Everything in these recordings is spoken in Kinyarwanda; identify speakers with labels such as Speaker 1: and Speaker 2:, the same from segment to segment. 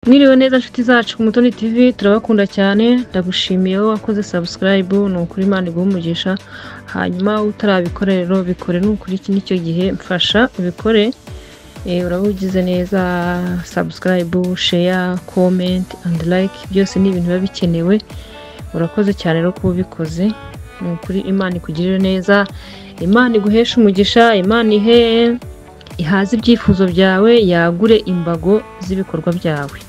Speaker 1: Mwiriwe neza nshuti zacu ku Mutoni TV turabakunda cyane ndagushimiye wowe wakoze subscribe ni ukuri Imana iguhe umugisha hanyuma utarabikora rero bikore ni ukuri iki nicyo gihe mfasha ubikore Eh, uraba ugize neza subscribe share comment and like byose ni ibintu biba bikenewe urakoze cyane rero kuba ubikoze ni ukuri Imana ikugirire neza Imana iguheshe umugisha Imana ihe ihaze ibyifuzo byawe yagure imbago z'ibikorwa byawe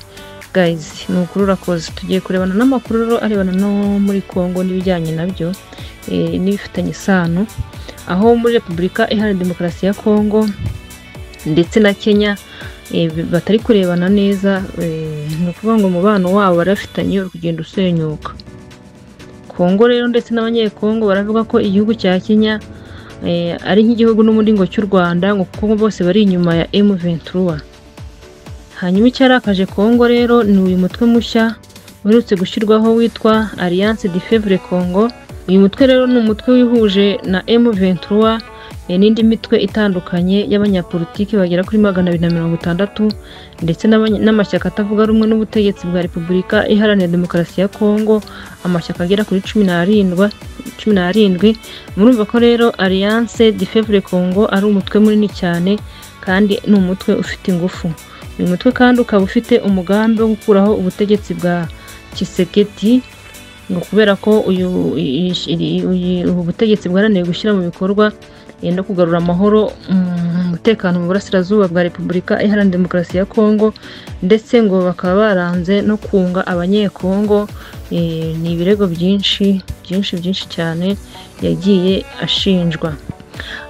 Speaker 1: gayizi ni ukuri urakoze tugiye kurebana n'amakuru rero arebana no muri congo n'ibijyanye nabyo eh, n'ibifitanye isano aho muri repubulika iharanira demokarasi ya congo ndetse na kenya eh, batari kurebana neza eh, ni ukuvuga ngo umubano wabo barafitanye uri kugenda usenyuka kongo rero ndetse n'abanyekongo baravuga ko igihugu cya kenya eh, ari nk'igihugu n'ubundi ngo cy'u rwanda ngo kuko bose bari inyuma ya M23 hanyuma icyarakaje kongo rero ni uyu mutwe mushya uherutse gushyirwaho witwa alliance de fevre congo uyu mutwe rero ni umutwe wihuje na M23 eh, n'indi mitwe itandukanye y'abanyapolitiki bagera kuri magana abiri na mirongo itandatu ndetse n'abanya- n'amashyaka atavuga rumwe n'ubutegetsi bwa repubulika iharanira demokarasi ya kongo amashyaka agera kuri cumi n'arindwi cumi n'arindwi murumva ko rero alliance de fevre congo ari umutwe munini cyane kandi ni umutwe ufite ingufu uyu mutwe kandi ukaba ufite umugambi wo gukuraho ubutegetsi bwa kiseketi ngo kubera ko uyu i- i- uyu- ubu butegetsi bwarananiwe gushyira mu bikorwa eh, no kugarura amahoro mm, umutekano mu burasirazuba bwa repubulika iharanira demokarasi ya kongo ndetse ngo bakaba baranze no kunga abanyekongo eh, ni ibirego byinshi byinshi byinshi cyane yagiye ashinjwa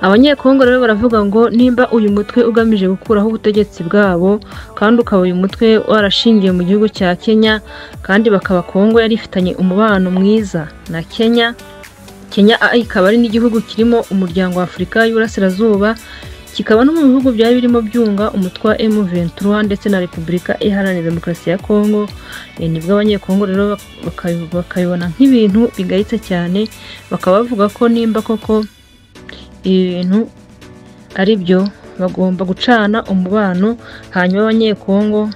Speaker 1: abanyekongo rero baravuga ngo nimba uyu mutwe ugamije gukuraho ubutegetsi bwabo kandi ukaba uyu mutwe warashingiye mu gihugu cya kenya kandi bakaba kongo yari ifitanye umubano mwiza na kenya kenya ah, ikaba ari n'igihugu kirimo umuryango wa afurika y'uburasirazuba kikaba no mu bihugu byari birimo byunga umutwe wa M23 ndetse na repubulika iharanira demokarasi ya kongo Eh, nibwo abanyekongo rero bakabi- bakabibona nk'ibintu bigayitse cyane bakaba bavuga ko nimba koko ibintu ari byo bagomba gucana umubano hanyuma abanyekongo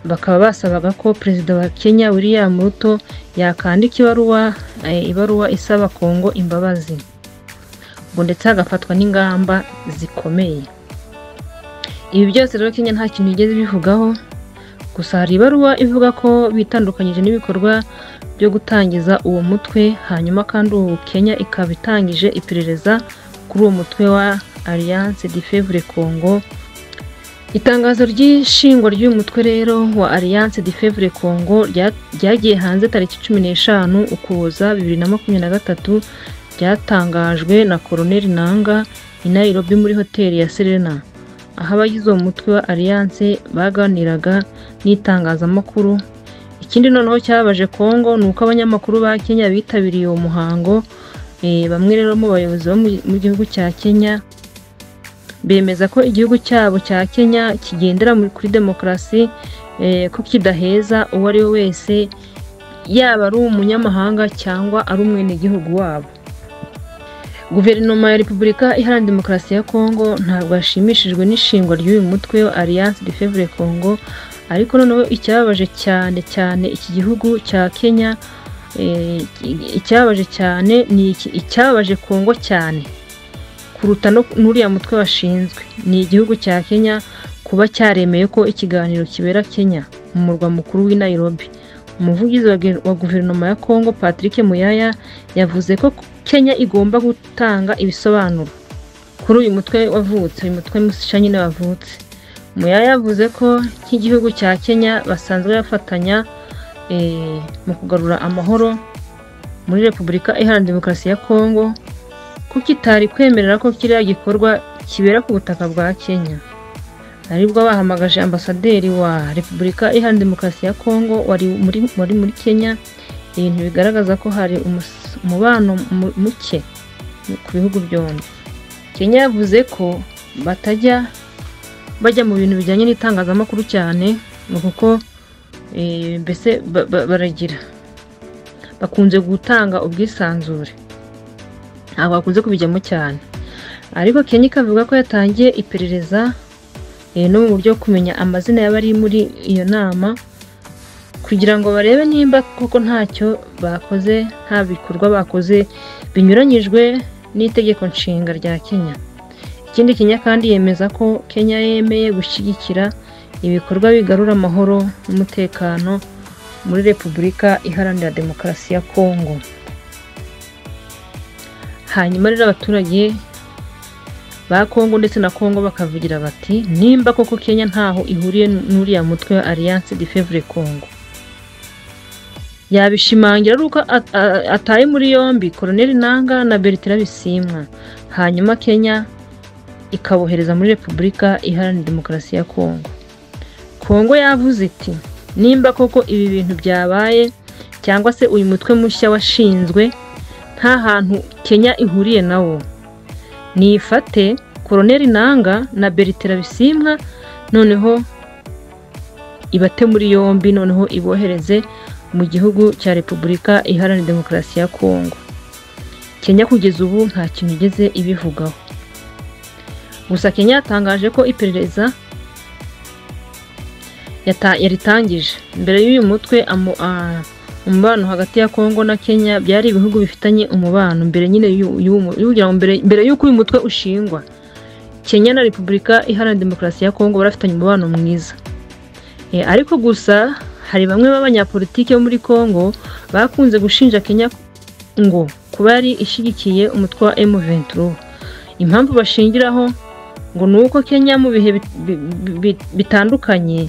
Speaker 1: bakaba basabaga ko perezida wa kenya william ruto yakandika ibaruwa eh, ibaruwa isaba kongo imbabazi ngo ndetse hagafatwa n'ingamba zikomeye ibi byose rero kenya nta kintu igeze bivugaho gusa hari ibaruwa ivuga ko bitandukanyije n'ibikorwa byo gutangiza uwo mutwe hanyuma kandi ubu kenya ikaba itangije iperereza kuri uwo mutwe wa alliance de fevre congo itangazo ry'ishingwa ry'uyu mutwe rero wa alliance de fevre congo rya- ryagiye hanze tariki cumi n'eshanu ukuboza bibiri na makumyabiri na gatatu ryatangajwe na koroneli nanga i nairobi muri hoteli ya serena aho abagize uwo mutwe wa alliance baganiraga n'itangazamakuru ikindi noneho cyababaje kongo ni uko abanyamakuru ba kenya bitabiriye uwo muhango Eh, bamwe rero mu bayobozi bo mu- mu gihugu cya kenya bemeza ko igihugu cyabo cya kenya kigendera muri- kuri demokarasi eh, ko kidaheza uwo ari we wese yaba ari umunyamahanga cyangwa ari umwenegihugu wabo guverinoma ya repubulika iharanira demokarasi ya kongo ntabwo yashimishijwe n'ishingwa ry'uyu mutwe wa alliance de fevre congo ariko noneho icyababaje cyane cyane iki gihugu cya kenya eh, icyababaje cyane ni iki- icyababaje kongo cyane kuruta no n'uriya mutwe washinzwe ni igihugu cya kenya kuba cyaremeye ko ikiganiro kibera kenya mu murwa mukuru w'i nairobi umuvugizi wa ge- wa guverinoma ya kongo patrick muyaya yavuze ko kenya igomba gutanga ibisobanuro kuri uyu mutwe wavutse uyu mutwe musha nyine wavutse muyaya yavuze ko nk'igihugu cya kenya basanzwe bafatanya eh, mu kugarura amahoro muri repubulika iharanira demokarasi ya kongo ko kitari kwemerera ko kiriya gikorwa kibera ku butaka bwa Kenya aribwo bahamagaje ambasaderi wa Repubulika Iharanira Demokarasi ya Kongo wari muri, wari muri Kenya ibintu bigaragaza ko hari umus- umubano mu- muke ku bihugu byombi Kenya yavuze ko batajya bajya mu bintu bijyanye n'itangazamakuru cyane ngo kuko eh, mbese ba- ba- baragira bakunze gutanga ubwisanzure ntabwo bakunze kubijyamo cyane ariko Kenya ikavuga ko yatangiye iperereza eh, no mu buryo bwo kumenya amazina y'abari muri iyo nama kugira ngo barebe nimba koko ntacyo bakoze nta bikorwa bakoze binyuranyijwe n'itegeko nshinga rya Kenya ikindi Kenya kandi yemeza ko Kenya yemeye gushyigikira ibikorwa bigarura amahoro n'umutekano muri Repubulika Iharanira Demokarasi ya Kongo hanyuma rero abaturage ba Kongo ndetse na Kongo bakavugira bati nimba koko Kenya ntaho ihuriye n'uriya mutwe wa Alliance de Fevre Congo yabishimangira ari uko at- a- ataye muri yombi Colonel Nanga na Bertrand Bisimwa hanyuma Kenya ikabohereza muri Repubulika Iharanira Demokarasi ya Kongo Kongo yavuze iti nimba koko ibi bintu byabaye cyangwa se uyu mutwe mushya washinzwe nta hantu Kenya ihuriye nawo nifate koroneri nanga na beritera bisimwa noneho ibate muri yombi noneho ibohereze mu gihugu cya repubulika iharanira demokarasi ya kongo kenya kugeza ubu nta kintu igeze ibivugaho gusa kenya yatangaje ko iperereza yata- yaritangije mbere y'uyu mutwe amu- ah, umubano hagati ya kongo na kenya byari ibihugu bifitanye umubano mbere nyine y'u- y'uwo mu- y'ugira ngo mbere- mbere y'uko uyu mutwe ushingwa kenya na repubulika iharanira demokarasi ya kongo barafitanye umubano mwiza E, ariko gusa hari bamwe b'abanyapolitiki bo muri kongo bakunze gushinja kenya ngo kuba yari ishyigikiye umutwe wa M23 impamvu bashingiraho ngo ni uko kenya mu bihe bit- bi- bi- bi- bitandukanye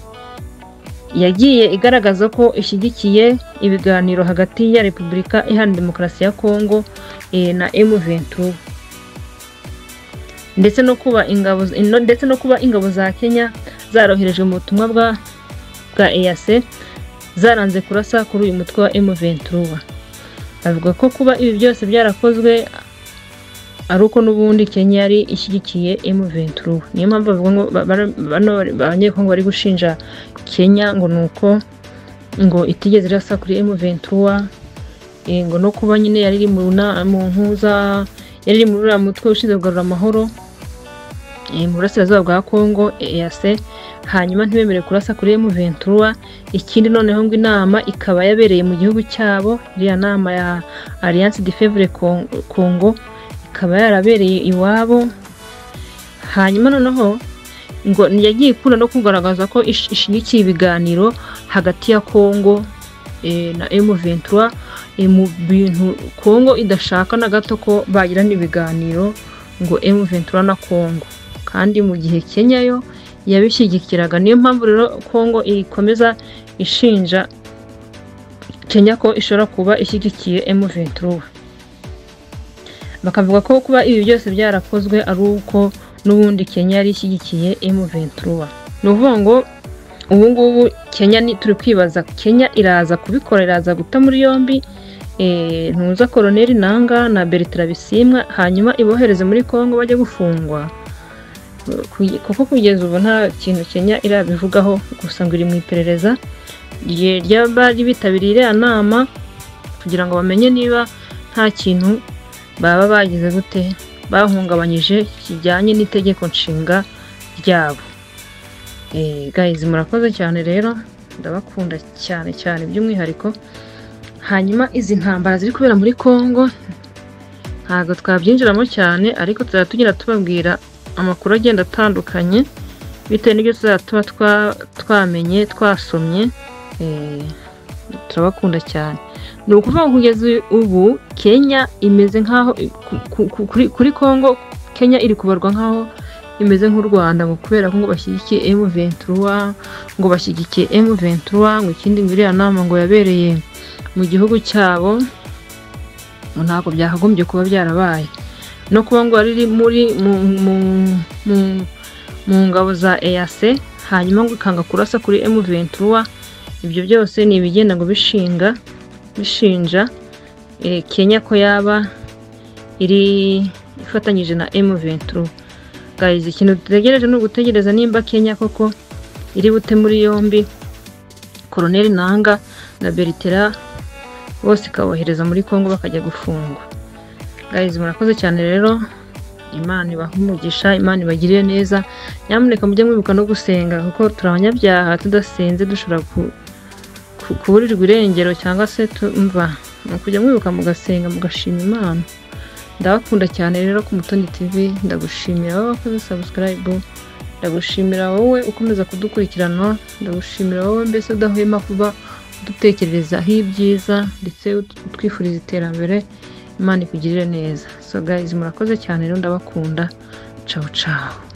Speaker 1: yagiye igaragaza ko ishyigikiye ibiganiro hagati ya repubulika iharanira demokarasi ya kongo eh, na M23 ndetse no kuba ingabo no- ndetse no kuba ingabo za Kenya zaroherejwe mu butumwa bwa bwa EAC zaranze kurasa kuri uyu mutwe wa M23 avuga ko kuba ibi byose byarakozwe ari uko n'ubundi Kenya yari ishyigikiye M23 niyo mpamvu bavuga ngo ba- ba- bano abanyekongo bari gushinja Kenya ngo ni uko ngo itigeze irasa kuri M23 eh, ngo no kuba nyine yari iri mu na- mu mpuza yari iri muri uriya mutwe ushinzwe kugarura amahoro eh, mu burasirazuba bwa Congo EAC hanyuma ntibemere kurasa kuri M23 ikindi noneho ngo inama ikaba yabereye mu gihugu cyabo iriya nama ya Alliance de Fevre Con- Congo ikaba yarabereye iwabo hanyuma noneho ngo yagiye ikunda no kugaragaza ko ish- ishyigikiye ibiganiro hagati ya Congo eh, na M23 eh, mu bintu Congo idashaka na gato ko bagirana ibiganiro ngo M23 na Congo kandi mu gihe Kenya yo yabishyigikiraga niyo mpamvu rero Congo ikomeza ishinja Kenya ko ishobora kuba ishyigikiye M23 bakavuga ko kuba ibi byose byarakozwe ari uko n'ubundi Kenya yari ishyigikiye M23 ni ukuvuga ngo ubu ngubu Kenya ni turi kwibaza Kenya iraza kubikora iraza guta muri yombi eh, ntuza koroneri nanga na Bertrand Bisimwa hanyuma ibohereze muri Congo bajya gufungwa Kuge- kuko kugeza ubu nta kintu Kenya irabivugaho gusa ngo iri mu iperereza rye- ry'abari bitabiriye iriya nama kugira ngo bamenye niba nta kintu baba bagize gute bahungabanyije kijyanye n'itegeko nshinga ryabo Eh, guys murakoze cyane rero ndabakunda cyane cyane by'umwihariko hanyuma izi ntambara ziri kubera muri Congo ntabwo twabyinjiramo cyane ariko tuzajya tugenda tubabwira amakuru agenda atandukanye bitewe n'ibyo tuzajya tuba twa- twamenye twasomye Eh, turabakunda cyane ni ukuvuga ngo kugeza ubu kenya imeze nk'aho ku- ku- kuri- kuri congo kenya iri kubarwa nk'aho imeze nk'u rwanda ngo kubera ko ngo bashyigikiye M23 ngo bashyigikiye M23 ngo ikindi ngo iriya nama ngo yabereye mu gihugu cyabo ngo ntabwo byakagombye kuba byarabaye no kuba ngo yari iri muri mu, mu, mu, mu ngabo za EAC hanyuma ngo ikanga kurasa kuri M23 ibyo byose ni ibigenda ngo bishinga bishinja eh, Kenya ko yaba iri ifatanyije na M23 guys ikintu dutegereje ni ugutegereza nimba Kenya koko iri bute muri yombi Colonel Nanga na Bertera bose ikabohereza muri Congo bakajya gufungwa guys murakoze cyane rero imana ibahe umugisha imana ibagirire neza nyamuneka mujye mwibuka no gusenga kuko turi abanyabyaha tudasenze dushobora ku- ku- kuburirwa irengero cyangwa se tumva ni ukujya mwibuka mugasenga mugashima imana ndabakunda cyane rero ku mutoni tv ndagushimira wowe wakoze sabusikarayibu ndagushimira wowe ukomeza kudukurikirana ndagushimira wowe mbese udahwema kuba udutekererezaho ibyiza ndetse ut- utwifuriza iterambere imana ikugirire neza so guys murakoze cyane rero ndabakunda cawu cawu